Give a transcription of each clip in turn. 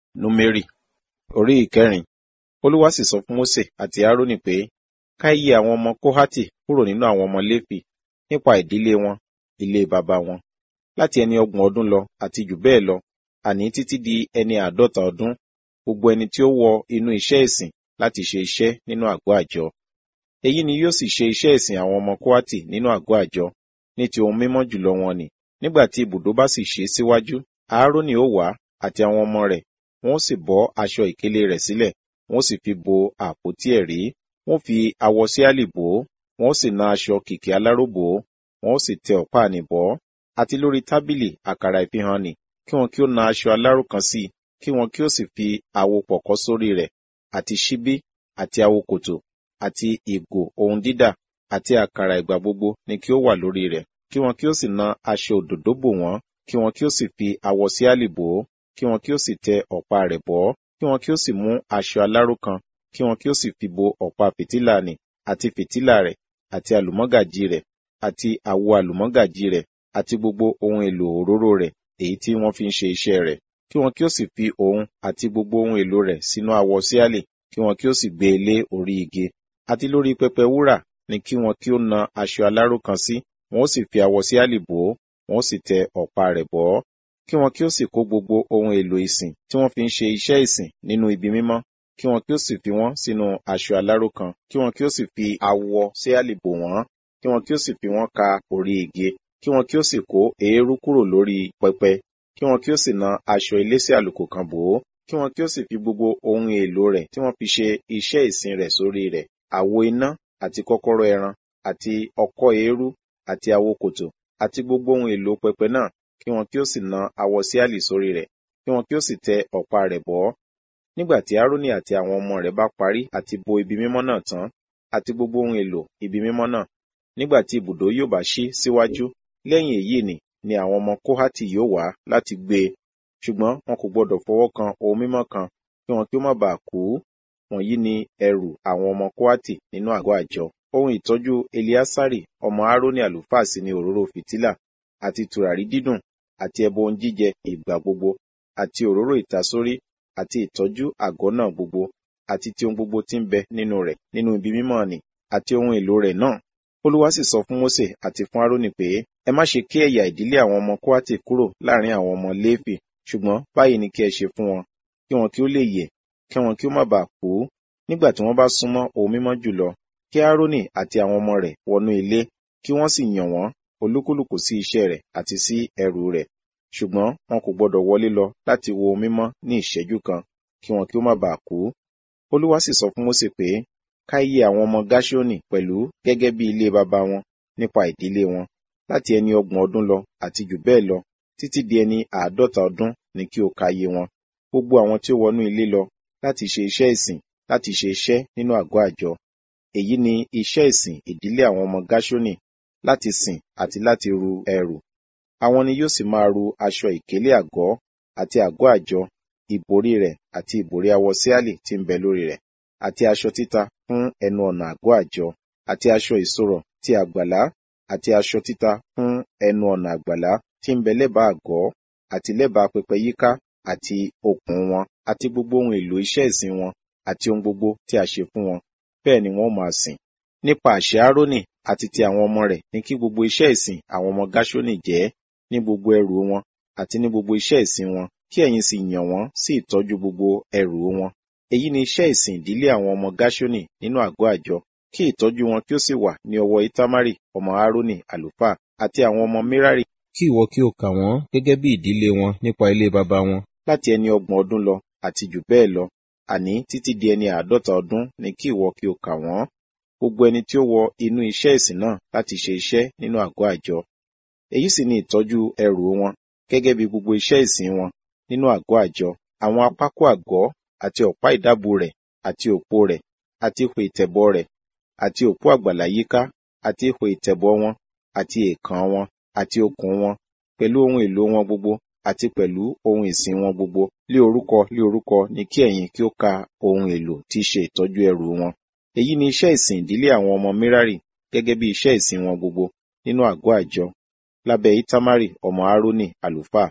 númérì orí ìkẹrin olúwa sì sọ fún mósè àti árónì pé ká yí àwọn ọmọ kóhátì kúrò nínú àwọn ọmọ léfì nípa ìdílé wọn ilé baba wọn láti ẹni ọgbọ̀n ọdún lọ àti jù bẹ́ẹ̀ lọ àní títí di ẹni àádọ́ta ọdún gbogbo ẹni tí ó wọ inú iṣẹ́ ìsìn láti ṣe iṣẹ́ nínú àgọ́ àjọ èyí ni yóò sì ṣe iṣẹ́ ìsìn àwọn ọmọ kóhátì nínú àgọ́ àjọ ní ti ohun mímọ́ jùlọ wọn ni nígbà tí ibùdó bá sì ṣe síwájú aaroni ó wá àti àwọn ọmọ rẹ̀ wọn ó sì bọ́ aṣọ ìkélé rẹ̀ sílẹ̀ wọn ó sì fi bo àpótí ẹ̀rí wọn ó fi awọ síálì bò ó wọn ó sì na aṣọ kìkì aláró bò ó wọn ó sì tẹ ọ̀pá àní bọ́ àti lórí tábìlì àkàrà ìfihàn nì kí wọn kí ó na aṣọ aláró kan sí i kí wọn kí ó sì fi àwo pọ̀kọ́ sórí rẹ̀ àti ṣíbí àti àwo kòtò àti ìgò ohun dídà àti àkàrà ìgbà gbogbo ni kí ó wà lórí rẹ̀ kí wọn kí ó sì na aṣọ òdòdó bò wọ́n kí wọn kí ó sì fi awọ síálì bò ó kí wọn kí ó sì tẹ ọ̀pá rẹ̀ bọ́ kí wọn kí ó sì mú aṣọ aláró kan kí wọn kí ó sì fi bo ọ̀pá fìtílà nì àti fìtílà rẹ̀ àti àlùmọ́gàjí rẹ̀ àti àwo àlùmọ́gàjí rẹ̀ àti gbogbo ohun èlò òróró rẹ̀ èyí tí wọ́n fi ń ṣe iṣẹ́ rẹ̀ kí wọn kí ó sì fi òun àti gbogbo ohun èlò rẹ̀ sínú awọ síálì kí wọn kí ó sì gbé e lé orí igi àti lórí pẹpẹ wúrà ni kí wọn kí ó na aṣọ aláró kan sí wọn ó sì fi awọ síálì bò ó wọn ó sì tẹ ọ̀pá rẹ̀ bọ́ kí wọn kí ó sì kó gbogbo ohun èlò ìsìn tí wọ́n fi ń ṣe iṣẹ́ ìsìn nínú ibi mímọ́ kí wọn kí ó sì fi wọ́n sínú aṣọ aláró kan kí wọn kí ó sì fi awọ síálì bò wọ́n kí wọn kí ó sì fi wọ́n ka orí igi kí wọn kí ó sì kó eérú kúrò lórí pẹpẹ kí wọn kí ó sì na aṣọ elése àlùkò kan bò ó kí wọn kí ó sì fi gbogbo ohun èlò rẹ̀ tí wọ́n fi ṣe iṣẹ́ ìsìn rẹ̀ sórí rẹ̀ àwo iná àti kọ́kọ́rọ́ ẹran àti ọkọ́ eérú àti àwo kòtò àti gbogbo ohun èlò pẹpẹ náà kí wọn kí ó sì na awọ síálì sórí rẹ̀ kí wọn kí ó sì tẹ ọ̀pá rẹ̀ bọ́ nígbà tí aaroni àti àwọn ọmọ rẹ̀ bá parí àti bo ibi mímọ́ náà tán àti gbogbo ohun èlò ibi mímọ́ náà nígbà tí ibùdó yóò bá ṣí síwájú lẹ́yìn èyí ni ni àwọn ọmọ kóhátì yóò wá láti gbé e ṣùgbọ́n wọn kò gbọdọ̀ fọwọ́ kan ohun mímọ́ kan kí wọn kí ó má bàa kú wọ̀nyí ni ẹrù àwọn ọmọ kóhátì nínú àgọ́ àjọ ohun ìtọ́jú eliasari ọmọ aaroni àlùfáà sí ni òróró fìtílà àti tùràrí dídùn àti ẹbọ ohun jíjẹ ìgbà gbogbo àti òróró ìtasórí àti ìtọ́jú àgọ́ náà gbogbo àti ti ohun gbogbo tí ń bẹ nínú rẹ̀ nínú ibi mímọ́ ni àti ohun èlò rẹ̀ náà olúwa sì sọ fún mósè àti fún aaroni pé ẹ má ṣe ké ẹ̀yà ìdílé àwọn ọmọ kóhátì kúrò láàrin àwọn ọmọ léfì ṣùgbọ́n báyìí ni kí ẹ ṣe fún wọn kí wọn kí ó lè yè kí wọn kí ó má bàa kú nígbà tí wọ́n bá súnmọ́ ohun mímọ́ jùlọ kí aaroni àti àwọn ọmọ rẹ̀ wọnú ilé kí wọ́n sì yàn wọ́n olúkúlùkù sí iṣẹ́ rẹ̀ àti sí ẹrù rẹ̀ ṣùgbọ́n wọn kò gbọdọ̀ wọlé lọ láti wo ohun mímọ́ ní ìṣẹ́jú kan kí wọn kí ó má bàa kú olúwa sì sọ fún mósè pé ká yẹ àwọn ọmọ gáṣónì pẹ̀lú gẹ́gẹ́ bí ilé baba wọn nípa ìdílé wọn láti ẹni ọgbọ̀n ọdún lọ àti jù bẹ́ẹ̀ lọ títí di ẹni àádọ́ta ọdún ni kí o ka iye wọn gbogbo àwọn tí ó wọnú ilé lọ láti ṣe iṣẹ́ ìsìn láti ṣe iṣẹ́ nínú àgọ́ àjọ èyí ni iṣẹ́ ìsìn ìdílé àwọn ọmọ gáṣónì láti sìn àti láti ru ẹrù àwọn ni yóò sì máa ru aṣọ ìkélé àgọ́ àti àgọ́ àjọ ìbòrí rẹ̀ àti ìbòrí awọ síálì tí ń bẹ lórí rẹ̀ àti aṣọ títa fún ẹnu ọ̀nà àgọ́ àjọ àti aṣọ ìṣòrọ̀ ti àgbàlá àti aṣọ títa fún ẹnu ọ̀nà àgbàlá tí ń bẹ lẹ́bàá àgọ́ àti lẹ́bàá pẹpẹ yíká àti okùn wọn àti gbogbo ohun èlò iṣẹ́ ìsìn wọn àti ohun gbogbo tí a ṣe fún wọn bẹ́ẹ̀ ni wọ́n máa sìn nípa àṣẹ Árónì àti ti àwọn ọmọ rẹ̀ ní kí gbogbo iṣẹ́ ìsìn àwọn ọmọ Gáṣónì jẹ́ ní gbogbo ẹrù wọn àti ní gbogbo iṣẹ́ ìsìn wọn kí ẹ̀yin sì yàn wọ́n sí ìtọ́jú gbogbo ẹrù wọn èyí ni iṣẹ́ ìsìn ìdílé àwọn ọmọ Gáṣónì nínú àgọ́ àjọ kí ìtọ́jú wọn kí ó sì wà ní ọwọ́ Itamari ọmọ Árónì àlùfáà àti àwọn ọmọ Merari kí ìwọ kí o kà wọ́n gẹ́gẹ́ bí ìdílé wọn nípa ilé baba wọn láti ẹni ọgbọ̀n ọdún lọ àti jù bẹ́ẹ̀ lọ àní títí di ẹni àádọ́ta ọdún ni kí ìwọ kí o kà wọ́n gbogbo ẹni tí ó wọ inú iṣẹ́ ìsìn náà láti ṣe iṣẹ́ nínú àgọ́ àjọ èyí sì ni ìtọ́jú ẹrù wọn gẹ́gẹ́ bí gbogbo iṣẹ́ ìsìn wọn nínú àgọ́ àjọ àwọn apákó àgọ́ àti ọ̀pá ìdábò rẹ̀ àti òpó rẹ̀ àti ihò ìtẹ̀bọ̀ rẹ̀ àti òpó àgbàlá yíká àti ihò ìtẹ̀bọ̀ wọn àti èèkàn wọn àti okùn wọn pẹ̀lú ohun èlò wọn gbogbo àti pẹ̀lú ohun ìsìn wọn gbogbo lé orúkọ lé orúkọ ni kí ẹ̀yin kí ó ka ohun èlò tí í ṣe ìtọ́jú ẹrù wọn èyí ni iṣẹ́ ìsìn ìdílé àwọn ọmọ Merari gẹ́gẹ́ bí iṣẹ́ ìsìn wọn gbogbo nínú àgọ́ àjọ lábẹ́ Itamari ọmọ Árónì àlùfáà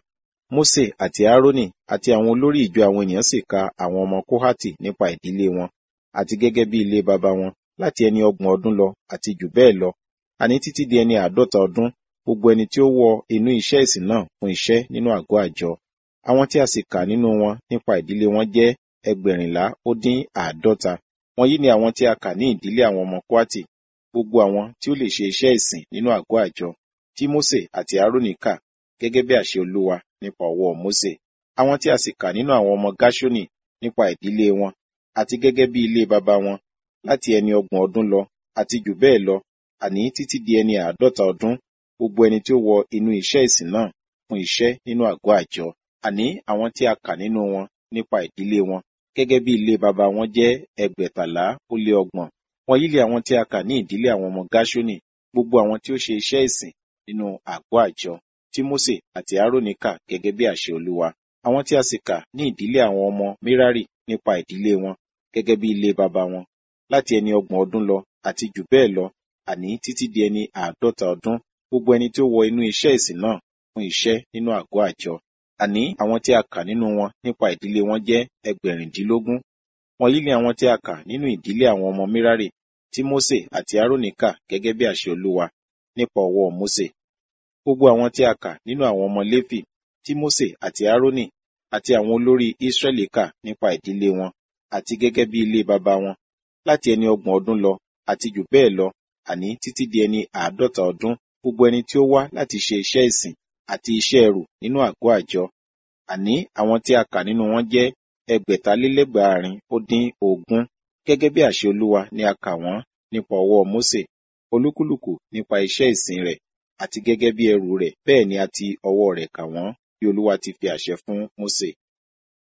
Mósè àti Árónì àti àwọn olórí ìjọ àwọn ènìyàn sì ka àwọn ọmọ Kóhátì nípa ìdílé wọn àti gẹ́gẹ́ bí ilé baba wọn láti ẹni ọgbọ̀n ọdún lọ àti jù bẹ́ẹ̀ lọ àní títí di ẹni àádọ́ta ọdún gbogbo ẹni tí ó wọ inú iṣẹ́ ìsìn náà fún iṣẹ́ nínú àgọ́ àjọ. Àwọn tí a sì kà nínú wọn nípa ìdílé wọn jẹ́ ẹgbẹ̀rìnlá ó dín àádọ́ta. Wọ̀nyí ni àwọn tí a kà ní ìdílé àwọn ọmọ Kóhátì, gbogbo àwọn tí ó lè ṣe iṣẹ́ ìsìn nínú àgọ́ àjọ, tí Mósè àti Árónì kà gẹ́gẹ́ bí àṣẹ Olúwa nípa ọwọ́ Mósè. Àwọn tí a sì kà nínú àwọn ọmọ Gáṣónì nípa ìdílé wọn àti gẹ́gẹ́ bí ilé baba wọn láti ẹni ọgbọ̀n ọdún lọ àti jù bẹ́ẹ̀ lọ àní títí di ẹni àádọ́ta ọdún gbogbo ẹni tí ó wọ inú iṣẹ́ ìsìn náà fún iṣẹ́ nínú àgọ́ àjọ. Àní àwọn tí a kà nínú wọn nípa ìdílé wọn gẹ́gẹ́ bí ilé baba wọn jẹ́ ẹgbẹ̀tàlá ó lé ọgbọ̀n. Wọ̀nyí ni àwọn tí a kà ní ìdílé àwọn ọmọ Gáṣónì, gbogbo àwọn tí ó ṣe iṣẹ́ ìsìn nínú àgọ́ àjọ tí Mósè àti Árónì kà gẹ́gẹ́ bí àṣẹ Olúwa. Àwọn tí a sì kà ní ìdílé àwọn ọmọ Mérárì nípa ìdílé wọn gẹ́gẹ́ bí ilé baba wọn láti ẹni ọgbọ̀n ọdún lọ àti jù bẹ́ẹ̀ lọ àní títí di ẹni àádọ́ta ọdún gbogbo ẹni tí ó wọ inú iṣẹ́ ìsìn náà fún iṣẹ́ nínú àgọ́ àjọ. Àní àwọn tí a kà nínú wọn nípa ìdílé wọn jẹ́ ẹgbẹ̀rìndínlógún. Wọ̀nyí ni àwọn tí a kà nínú ìdílé àwọn ọmọ Mérárì tí Mósè àti Árónì kà gẹ́gẹ́ bí àṣẹ Olúwa nípa ọwọ́ Mósè. Gbogbo àwọn tí a kà nínú àwọn ọmọ Léfì tí Mósè àti Árónì àti àwọn olórí Ísírẹ́lì kà nípa ìdílé wọn àti gẹ́gẹ́ bí ilé baba wọn láti ẹni ọgbọ̀n ọdún lọ àti jù bẹ́ẹ̀ lọ àní títí di ẹni àádọ́ta ọdún gbogbo ẹni tí ó wá láti ṣe iṣẹ́ ìsìn àti iṣẹ́ ẹrù nínú àgọ́ àjọ. Àní àwọn tí a kà nínú wọn jẹ́ ẹgbẹ̀talélẹ́gbàárin ó dín ogún. Gẹ́gẹ́ bí àṣẹ Olúwa ni a kà wọ́n nípa ọwọ́ Mósè, olúkúlùkù nípa iṣẹ́ ìsìn rẹ̀ àti gẹ́gẹ́ bí ẹrù rẹ̀ bẹ́ẹ̀ ni a ti ọwọ́ rẹ̀ kà wọ́n bí Olúwa ti fi àṣẹ fún Mósè.